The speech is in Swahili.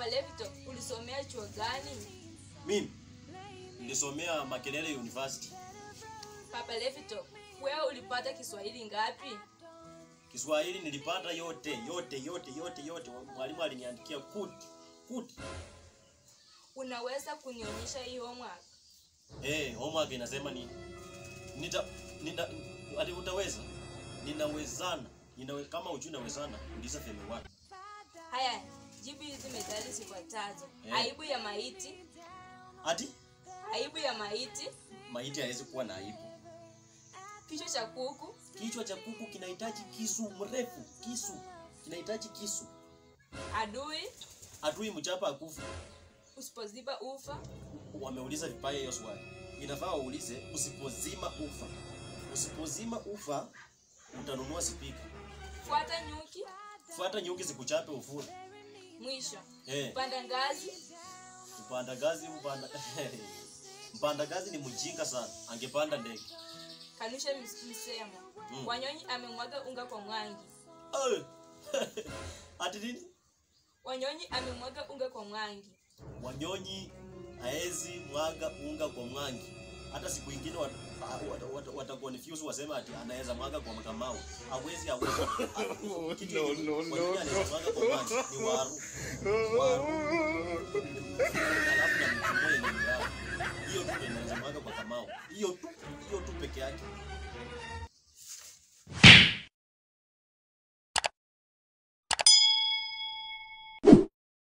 Papa Levito, ulisomea chuo gani? Mimi nilisomea Makerere University. Papa Levito, wewe ulipata Kiswahili ngapi? Kiswahili nilipata yote yote yote yote yote. Mwalimu aliniandikia kuti kuti. Unaweza kunionyesha hii homework? Eh, homework inasema nini? Nita nita ati utaweza? Ninawezana. Ninawe, kama ujui nawezana, uliza femi wapi? Haya, jibu hizi methali zifuatazo. Eh. Aibu ya maiti, Ati aibu ya maiti, maiti hawezi kuwa na aibu. kichwa cha kuku, Kichwa cha kuku kinahitaji kisu mrefu, kisu kinahitaji kisu. adui, Adui mchapa akufa. usipoziba ufa, Wameuliza vibaya hiyo swali. Inafaa waulize usipozima ufa. Usipozima ufa utanunua spika. fuata nyuki, Fuata nyuki zikuchape ufure. mwisho. Eh, Panda ngazi, mpanda gazi mpanda mpanda gazi ni mjinga sana. Angepanda ndege. kanusha mis- msemo. Mm. Wanyonyi amemwaga unga kwa mwangi. Eh. Ati nini? Wanyonyi amemwaga unga kwa mwangi. Wanyonyi haezi mwaga unga kwa mwangi. Hata siku ingine wat, wat, wat, wata confuse waseme ati anaweza mwaga kwa makamao. Hawezi hawezi. Kitu no, yenye no, wanyonyi no, anaweza mwaga kwa mwangi ni waru. Waru. Alafu na mchungwa yenye ni waru. Hiyo tu ndio inaweza mwaga kwa kamao. Hiyo tu, hiyo tu peke yake.